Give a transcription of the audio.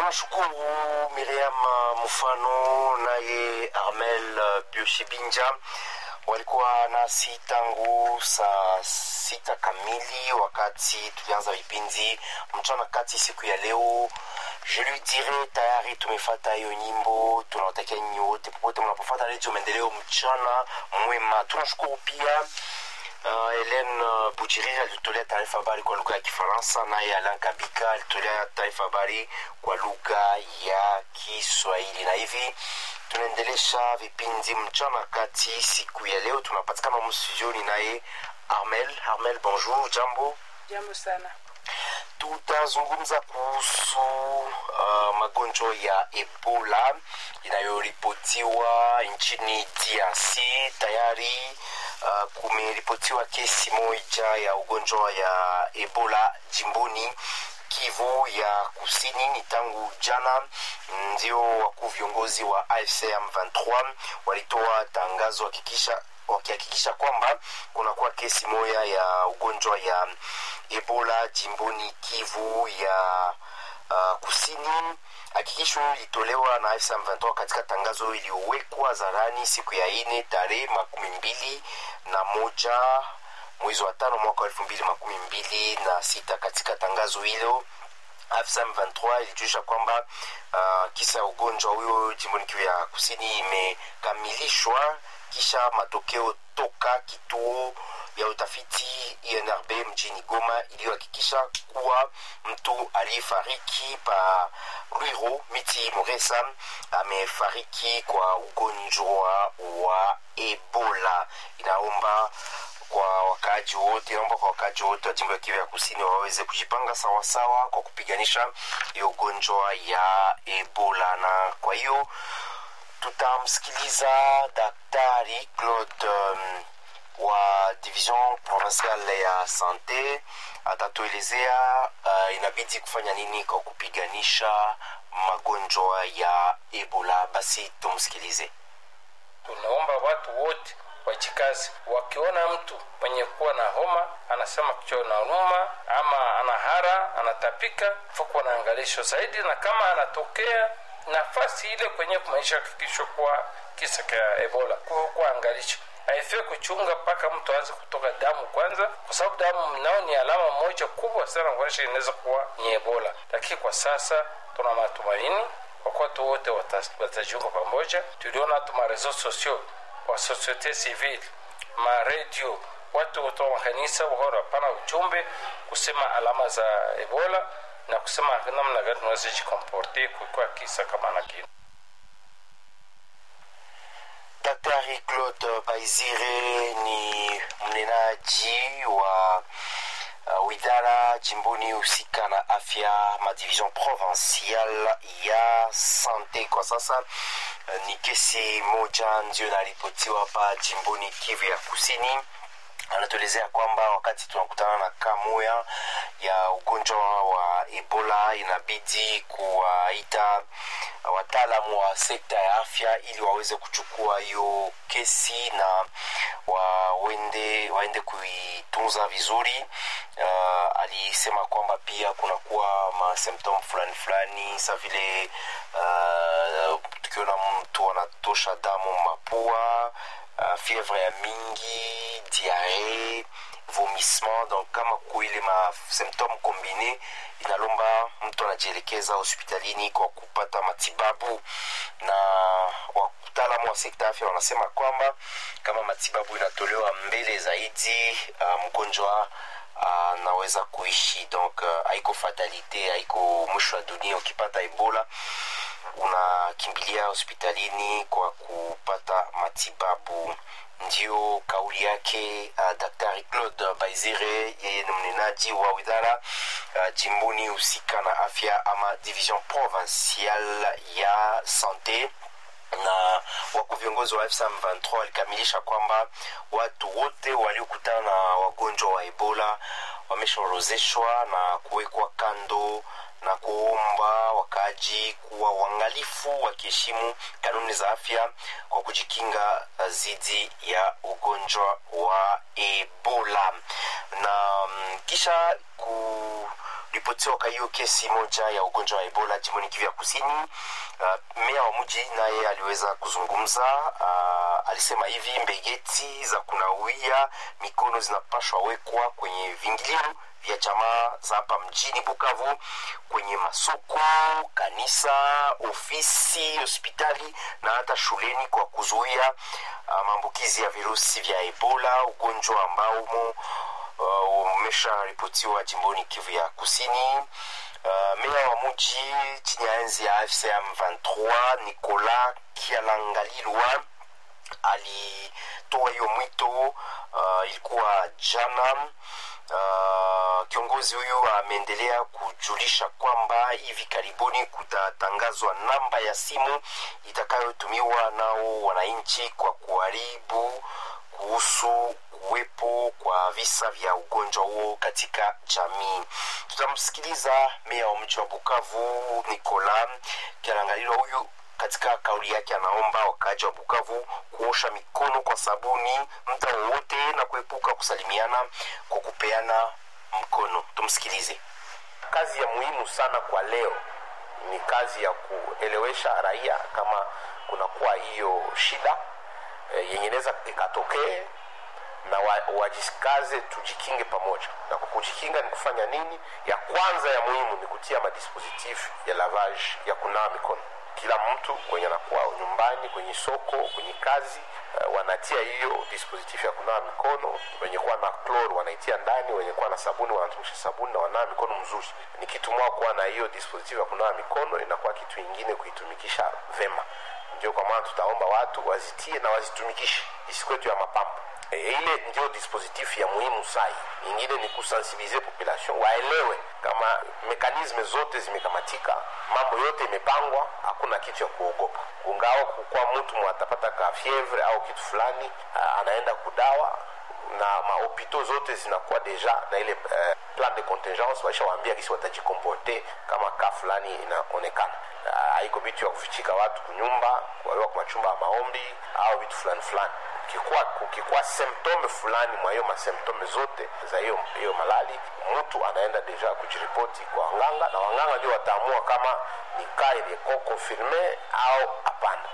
tunashukuru Miriam Mufano naye Armel Bioshibinja walikuwa nasi tangu saa sita kamili wakati tulianza vipindi mchana kati siku ya leo. Je lui dirai tayari tumefata hiyo nyimbo. Tunawatakia nyinyi wote popote mnapofata redio Maendeleo mchana mwema. Tunashukuru pia Uh, Helen uh, Bujiriri alitolea taarifa habari kwa lugha ya Kifaransa, naye Alan Kabika alitolea taarifa habari kwa lugha ya Kiswahili. Na hivi tunaendelesha vipindi mchana kati siku ya leo. Tunapatikana mstudioni naye Armel. Armel, bonjour, jambo. Jambo sana. Tutazungumza kuhusu uh, magonjwa ya Ebola inayoripotiwa nchini DRC. Tayari uh, kumeripotiwa kesi moja ya ugonjwa ya Ebola jimboni Kivu ya Kusini. Ni tangu jana ndio wakuu viongozi wa AFC M23 walitoa tangazo hakikisha wakihakikisha kwamba kunakuwa kesi moja ya ugonjwa ya Ebola jimboni Kivu ya uh, kusini. Hakikisho ilitolewa na AFC M23 katika tangazo iliyowekwa hadharani siku ya ine tarehe makumi mbili na moja mwezi wa tano mwaka wa elfu mbili makumi mbili na sita. Katika tangazo hilo AFC M23 ilijulisha kwamba uh, kisa ya ugonjwa huyo jimboni Kivu ya kusini imekamilishwa kisha matokeo toka kituo ya utafiti INRB mjini Goma iliyohakikisha kuwa mtu aliyefariki pa Rwiro miti Muresa amefariki kwa ugonjwa wa Ebola. Inaomba kwa wakaaji wote, naomba kwa wakaaji wote wa jimbo ya Kivu ya kusini waweze kujipanga sawasawa kwa kupiganisha hiyo ugonjwa ya Ebola, na kwa hiyo tutamsikiliza Daktari Claude um, wa division provinciale ya sante atatuelezea uh, inabidi kufanya nini kwa kupiganisha magonjwa ya Ebola. Basi tumsikilize. Tunaomba watu wote wajikazi, wakiona mtu mwenye kuwa na homa anasema kichwa na numa ama anahara anatapika, fuko na angalisho zaidi, na kama anatokea nafasi ile kwenye kumaisha hakikisho kuwa kisa cha Ebola kwa angalisho haifai kuchunga mpaka mtu aanze kutoka damu kwanza, kwa sababu damu nao ni alama moja kubwa sana kuonyesha inaweza kuwa ni Ebola. Lakini kwa sasa tuna matumaini kwa kuwa watu wote watajiunga pamoja. Tuliona hatu marezo sosio wa societe civile, maredio, watu wote wa makanisa wahora hapana ujumbe kusema alama za Ebola na kusema namna gani tunaweza jikomporte kukiwa kisa kama na kile. Daktari Claude Baizire ni mnenaji wa uh, widara jimboni husika na afya madivision provincial ya sante. Kwa sasa uh, ni kesi moja ndio inaripotiwa hapa jimboni Kivu ya kusini anatuelezea kwamba wakati tunakutana na kamoya ya ugonjwa wa Ebola inabidi kuwaita wataalamu wa sekta ya afya ili waweze kuchukua hiyo kesi na waende, waende kuitunza vizuri. Uh, alisema kwamba pia kunakuwa masymptom fulani fulani sa vile uh, tukiona mtu anatosha damu mapua uh, fievre ya mingi diare vomissement donc kama kuile ma symptome combine inalomba mtu anajielekeza hospitalini kwa kupata matibabu na wataalamu wa sekta afya wanasema kwamba kama matibabu inatolewa mbele zaidi uh, mgonjwa anaweza uh, kuishi donc uh, haiko fatalite haiko mwisho wa dunia ukipata ebola unakimbilia hospitalini kwa kupata matibabu ndio kauli yake uh, daktari claude baizire yeye ni mnenaji wa widara uh, jimboni husika na afya ama division provincial ya sante na wakuu viongozi wa FSM 23 walikamilisha kwamba watu wote waliokutana na wagonjwa wa ebola wameshaorozeshwa na kuwekwa kando na kuomba wakaaji kuwa uangalifu wakiheshimu kanuni za afya kwa kujikinga dhidi ya ugonjwa wa ebola na um, kisha ripotiwa kwa hiyo kesi moja ya ugonjwa wa ebola jimboni kivu ya kusini uh, meya wa mji naye aliweza kuzungumza uh, alisema hivi mbegeti za kunawia mikono zinapashwa wekwa kwenye vingilio vya jamaa za hapa mjini bukavu kwenye masoko kanisa ofisi hospitali na hata shuleni kwa kuzuia uh, maambukizi ya virusi vya ebola ugonjwa ambao uh, umesharipotiwa jimboni kivu ya kusini uh, meya wa muji chini ya enzi ya fcm 23 nicolas kialangalilwa alitoa hiyo mwito uh, ilikuwa jana Uh, kiongozi huyu ameendelea kujulisha kwamba hivi karibuni kutatangazwa namba ya simu itakayotumiwa nao wananchi kwa kuharibu kuhusu kuwepo kwa visa vya ugonjwa huo katika jamii tutamsikiliza meya wa mji wa bukavu nicola kialangalilwa huyu katika kauli yake anaomba wakaaji wa bukavu kuosha mikono kwa sabuni muda wowote na kuepuka kusalimiana kwa kupeana mkono tumsikilize kazi ya muhimu sana kwa leo ni kazi ya kuelewesha raia kama kunakuwa hiyo shida e, yenye inaweza ikatokee na wa, wajikaze tujikinge pamoja na kwa kujikinga ni kufanya nini ya kwanza ya muhimu ni kutia madispositif ya lavage ya kunawa mikono kila mtu kwenye anakuwa nyumbani kwenye soko kwenye kazi uh, wanatia hiyo dispositif ya kunawa mikono wenye kuwa na chlor wanaitia ndani wenye kuwa na sabuni wanatumisha sabuni na wanawa mikono mzuri ni kitu mwa kuwa na hiyo dispositif ya kunawa mikono inakuwa kitu ingine kuitumikisha vema ndio kwa maana tutaomba watu wazitie na wazitumikishe isikwetu ya mapambo e, ile ndio dispositif ya muhimu sai ingine ni kusensibilize population waelewe kama mekanisme zote zimekamatika mambo yote imepangwa hakuna kitu ya kuogopa ungao kukuwa mtu mwatapata ka fievre au kitu fulani uh, anaenda kudawa na mahopito zote zinakuwa deja na ile uh, plan de contingence waishawaambia kisi watajikomporte kama ka fulani inaonekana haiko uh, vitu ya kufichika watu kunyumba kuwaliwa kwa machumba ya maombi au vitu fulani fulani kukikuwa, kukikuwa symptome fulani mwa hiyo masymptome zote za hiyo hiyo malali mtu anaenda deja kujiripoti kwa wanganga na wanganga ndio wataamua kama ni kaa iliyeko konfirme au hapana